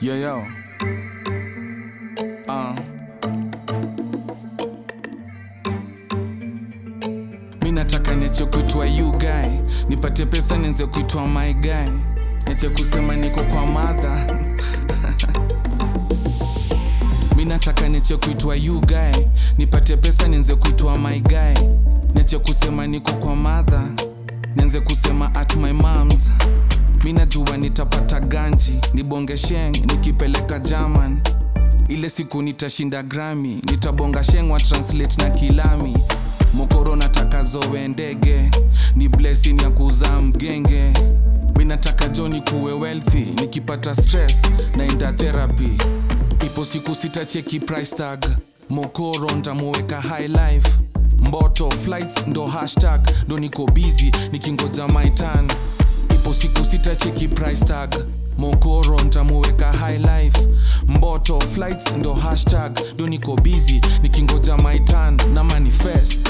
Yo, yo. Uh. Mi nataka niache kuitwa you guy, nipate pesa nianze kuitwa my guy, niache kusema niko kwa madha Mi nataka niache kuitwa you guy, nipate pesa nianze kuitwa my guy, niache kusema niko kwa madha, nianze kusema at my moms. Mi najua nitapata ganji, nibonge sheng nikipeleka German. Ile siku nitashinda Grammy, nitabonga sheng wa translate na kilami. Mokoro nataka zowe ndege, ni blessing ya kuzaa mgenge. Mi nataka Johnny kuwe wealthy, nikipata stress naenda therapy. Ipo siku sitacheki price tag, mokoro ntamuweka high life. Mboto flights ndo hashtag, ndo niko busy nikingoja my turn ipo siku sitacheki price tag mokoro ntamuweka high life mboto flights ndo hashtag ndo niko busy nikingoja my turn na manifest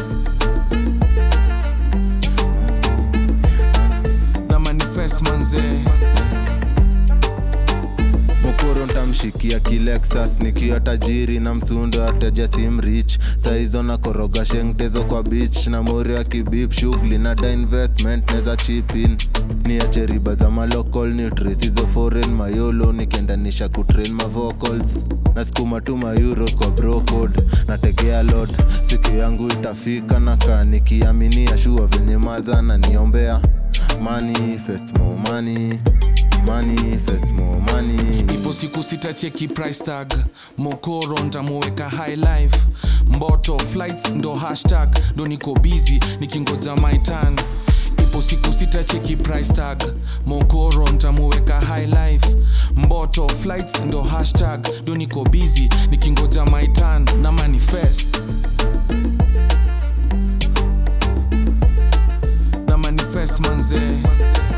na manifest manzee mokoro ntamshikia kilexas nikiwa tajiri na msundo ateja simrich saizo na koroga shengtezo kwa beach na mori ya kibip shughuli na da investment neza chipin niache riba za malocal nutris hizo foreign mayolo nikiendanisha kutrain mavocals nasukuma tu mayuros kwa brocode nategea lot siku yangu itafika na kaa nikiaminia shua venye madha na niombea manifest more money manifest more money ipo siku sitacheki price tag mokoro ntamuweka high life mboto flights ndo hashtag ndo niko busy nikingoja my turn ipo siku sitacheki price tag mokoro ntamuweka high life mboto flights ndo hashtag ndo niko busy nikingoja my turn na manifest na manifest manzee